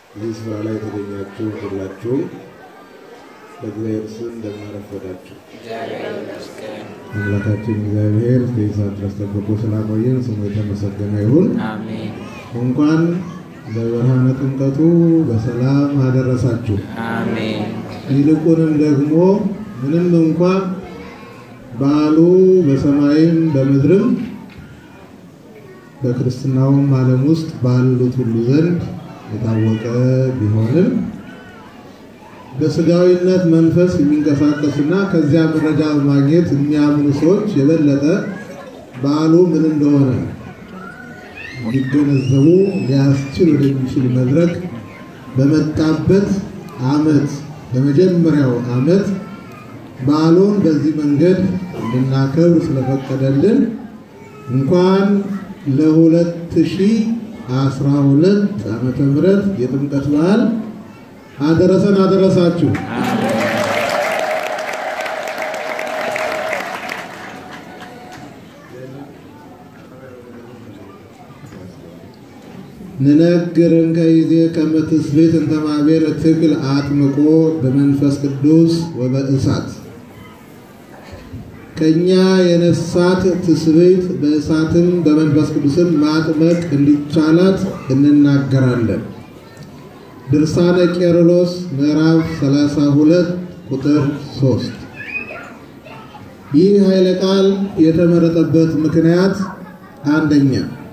እዚህ ስፍራ ላይ የተገኛችሁ ሁላችሁም በእግዚአብሔር ስም እንደምናረፈዳችሁ አምላካችን እግዚአብሔር እስከዚህ ሰዓት ድረስ ጠብቆ ስላቆየን ስሙ የተመሰገነ ይሁን። አሜን እንኳን ለብርሃነ ጥምቀቱ በሰላም አደረሳችሁ። አሜን ይልቁንም ደግሞ ምንም እንኳ በዓሉ በሰማይም በምድርም በክርስትናውም ዓለም ውስጥ ባሉት ሁሉ ዘንድ የታወቀ ቢሆንም በስጋዊነት መንፈስ የሚንቀሳቀሱና ከዚያ መረጃ በማግኘት የሚያምኑ ሰዎች የበለጠ በዓሉ ምን እንደሆነ እንዲገነዘቡ ሊያስችል ወደሚችል መድረክ በመጣበት ዓመት በመጀመሪያው ዓመት በዓሉን በዚህ መንገድ እንድናከብር ስለፈቀደልን እንኳን ለ2012 ዓመተ ምህረት የጥምቀት በዓል አደረሰን አደረሳችሁ። ንነግርን ከይዜ ከመ ትስብእት እንተ ማኅበረ ትክል አጥምቆ በመንፈስ ቅዱስ ወበእሳት ከኛ የነሳት ትስብእት በእሳትም በመንፈስ ቅዱስም ማጥመቅ እንዲቻላት እንናገራለን። ድርሳነ ቄርሎስ ምዕራፍ 32 ቁጥር 3። ይህ ኃይለ ቃል የተመረጠበት ምክንያት አንደኛ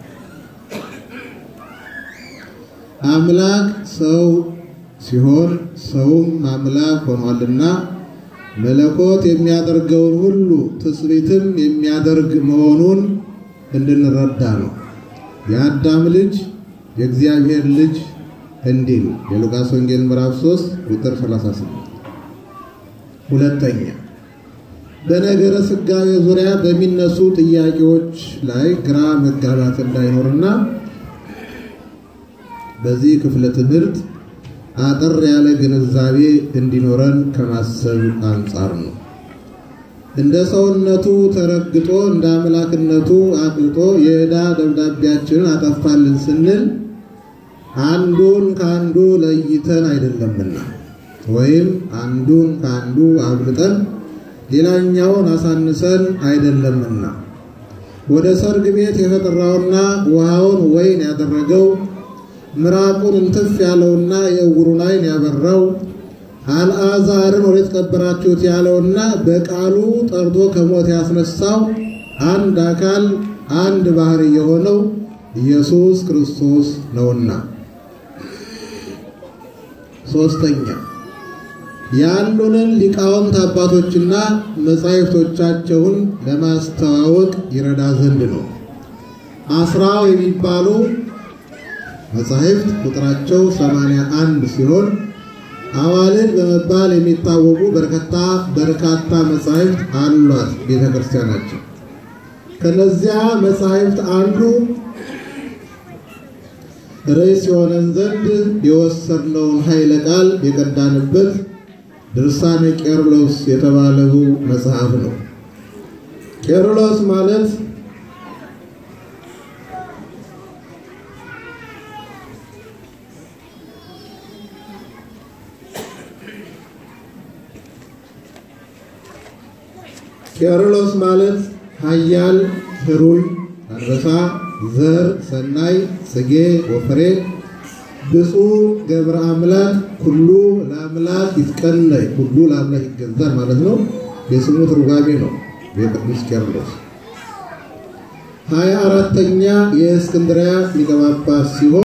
አምላክ ሰው ሲሆን ሰውም አምላክ ሆኗልና መለኮት የሚያደርገውን ሁሉ ትስብእትም የሚያደርግ መሆኑን እንድንረዳ ነው። የአዳም ልጅ የእግዚአብሔር ልጅ እንዲል የሉቃስ ወንጌል ምዕራፍ 3 ቁጥር 38። ሁለተኛ በነገረ ሥጋዌ ዙሪያ በሚነሱ ጥያቄዎች ላይ ግራ መጋባት እንዳይኖርና በዚህ ክፍለ ትምህርት አጠር ያለ ግንዛቤ እንዲኖረን ከማሰብ አንጻር ነው። እንደ ሰውነቱ ተረግጦ እንደ አምላክነቱ አቅልጦ የዕዳ ደብዳቤያችንን አጠፋልን ስንል አንዱን ከአንዱ ለይተን አይደለምና ወይም አንዱን ከአንዱ አብልጠን ሌላኛውን አሳንሰን አይደለምና ወደ ሰርግ ቤት የተጠራውና ውሃውን ወይን ያደረገው ምራቁን እንትፍ ያለውና የዕውሩን ዓይን ያበራው አልዓዛርን ወዴት ቀበራችሁት ያለውና በቃሉ ጠርቶ ከሞት ያስነሳው አንድ አካል አንድ ባህሪ የሆነው ኢየሱስ ክርስቶስ ነውና። ሶስተኛ ያሉንን ሊቃውንት አባቶችና መጻሕፍቶቻቸውን ለማስተዋወቅ ይረዳ ዘንድ ነው። አስራው የሚባሉ መጻሕፍት ቁጥራቸው 81 ሲሆን አዋልድ በመባል የሚታወቁ በርካታ በርካታ መጻሕፍት አሏት ቤተ ክርስቲያናቸው። ከነዚያ መጻሕፍት አንዱ ርዕስ የሆነን ዘንድ የወሰድነውን ኃይለ ቃል የቀዳንበት ድርሳነ ቄርሎስ የተባለው መጽሐፍ ነው። ቄርሎስ ማለት ቄርሎስ ማለት ኃያል ህሩይ አንበሳ ዘር ሰናይ ጽጌ ወፍሬ ብፁዕ ገብረ አምላክ ኩሉ ለአምላክ ይትቀነይ ሁሉ ለአምላክ ይገዛል ማለት ነው። የስሙ ትርጓሜ ነው። የቅዱስ ቄርሎስ ሀያ አራተኛ የእስክንድርያ ሊቀ ጳጳስ ሲሆን